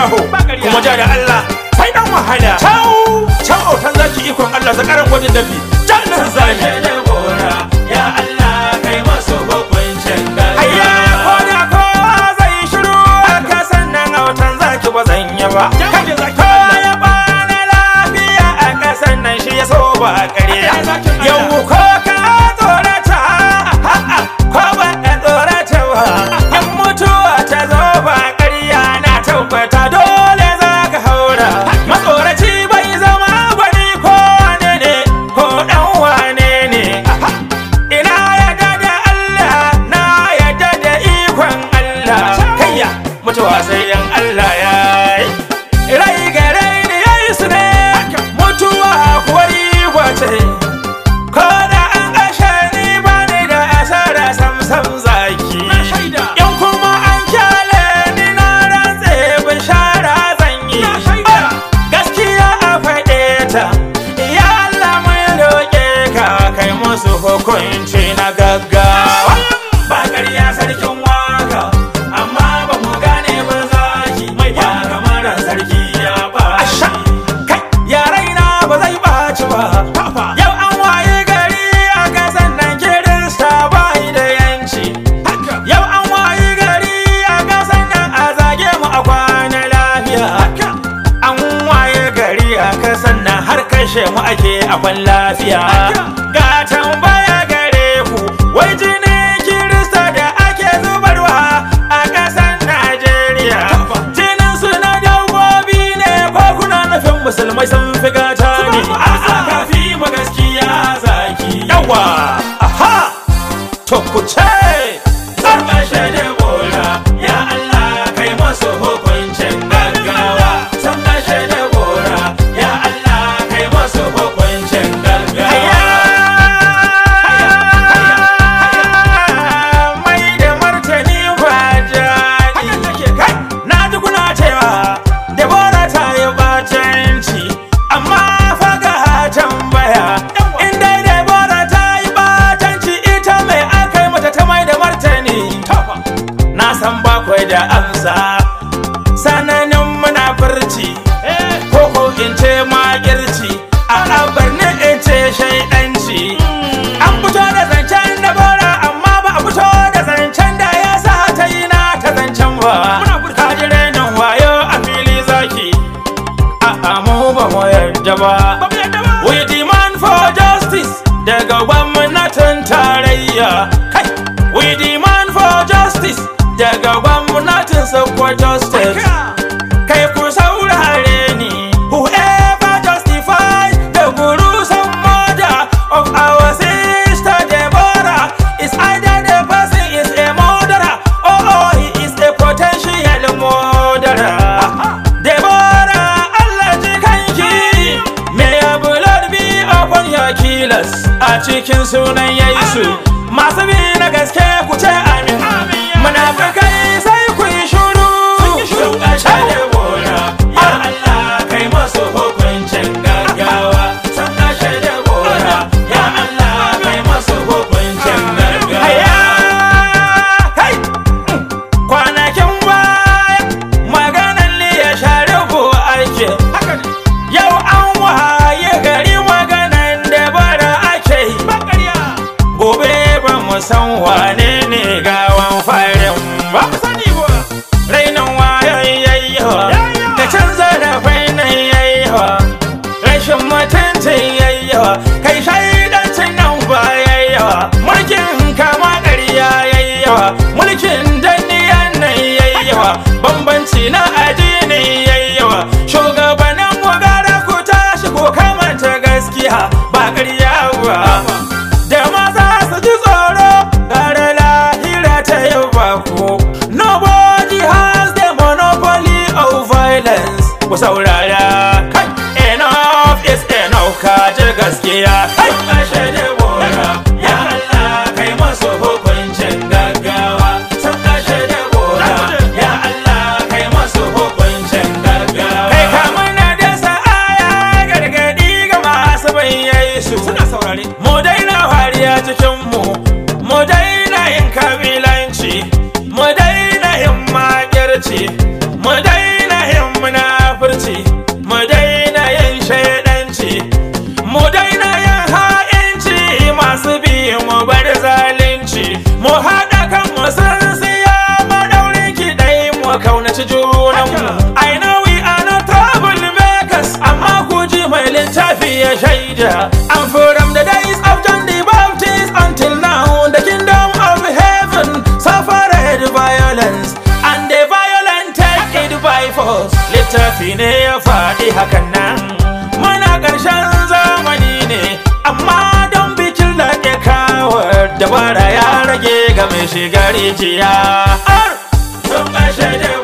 shaho kuma ja da Allah sai dan wahala Cau Cau autan zaki ikon Allah zakaran gwajin dafi Jannan zaki da gora ya Allah kai masu hukuncin Ayya ko gaggawa da kowa zai shiru Ka sannan autan zaki ba zan yi ba Jannan zaki Ko ya bani lafiya a kasan nan shi ya so ba ƙarya Haka ne zakin Allah. Yau ko ka tsorata a'a, ko ba ka tsorata ba In mutuwa ta zo ba ƙarya na tabbata dole za ka haura Matsoraci bai zama gwani ko wane ne ko ɗan wane ne Ina yadda da Allah na yadda da ikon Allah Kayya mutuwa sai yan Allah ya yi Rai ga rai ne ya yi su ne Mutuwa kuwa riba ce Ko da an kashe ni ba ni da asara sam sam zaki Na shaida. In kuma an kyale ni na rantse bishara zan yi Na shaida. Gaskiya a faɗe ta Ya Allah mun roƙe ka kai musu hukunci na gaggawa Ba ƙarya sarkin waka Amma ba mu gane ba zaki Mai ba kamar sarki ya ba Kai ya raina ba zai ɓaci ba Yau an waye gari a kasan nan kirista ba da yanci Yau an waye gari a kasan nan a zage mu a kwana lafiya An waye gari a kasan nan har kashe mu ake a kwan lafiya Ga tambaya gare ku wai jini kirista da ake zubarwa a kasan Najeriya Jinin su na dabbobi ne ko kuna nufin musulmai sun fi gata ne A'a kafi mu gaskiya zaki Yawa aha to ku ce Sun kashe da gora ya Allah kai masu hukuncin gaggawa Sun kashe da gora ya Allah kai masu hukuncin gaggawa mai da martani ba jani kai na ji kuna cewa Debora ta yi batanci amma faga tambaya in dai Debora ta yi batanci ita mai aka yi mata ta mai da martani na san bakwai da amsa sananin munafurci ko ko in ce magirci a abarni in ce shaidanci an fito da zancen da bora amma ba a fito da zancen da ya sa ta yi na ta zancen ba ka ji renin wayo a fili zaki a mu ba mu yarda ba we demand for justice daga gwamnatin tarayya kai we demand for justice daga gwamnatin Sokoto state kai ku saurare ni whoever justifies the gruesome murder of our sister Deborah is either the person is a murderer or, or he is a potential murderer Deborah Allah ji kanki may your blood be upon your killers a cikin sunan Yesu masu bi na gaske ku ce amin munafikai sai ku yi shuru Sun kashe da gora ya Allah kai masu hukuncin gaggawa Sun kashe da gora ya Allah kai masu hukuncin Haya! gaggawa Kai! Kwanakin baya maganan liya sharifu ake Yau an waye gari maganan da bara ake Gobe ba mu san wane ne gawan farin ba Rainin wayan yayyawa da canza da fainin yayyawa Rashin mutuncin yayyawa kai shaidancin nan ba yayyawa Mulkin kama ƙarya yayyawa mulkin danniyan nan yayyawa Bambanci na addini yayyawa Shugabannin mu gara ku tashi ku kamanta gaskiya ba ƙarya ba Da maza su ji tsoro gara lahira ta yau ba ku Nobody has the monopoly of violence Ku saurara kai enough is enough ka ji gaskiya kai Sun kashe da gora ya Allah kai masu hukuncin gaggawa Sun kashe da gora ya Allah kai masu hukuncin gaggawa kai kamar na da sa'aya gargadi ga masu bayyai su Suna saurare mu daina wariya cikin mu mu daina yin kabilanci mu daina yin makirci mu daina yin shaida and from the days of John the Baptist until now the kingdom of heaven suffered violence and the violent take it by force littafi ne ya faɗi hakan nan muna ƙarshen zamani ne amma don bikin da ke kawar dabara ya rage ga mai shiga rijiya sun kashe da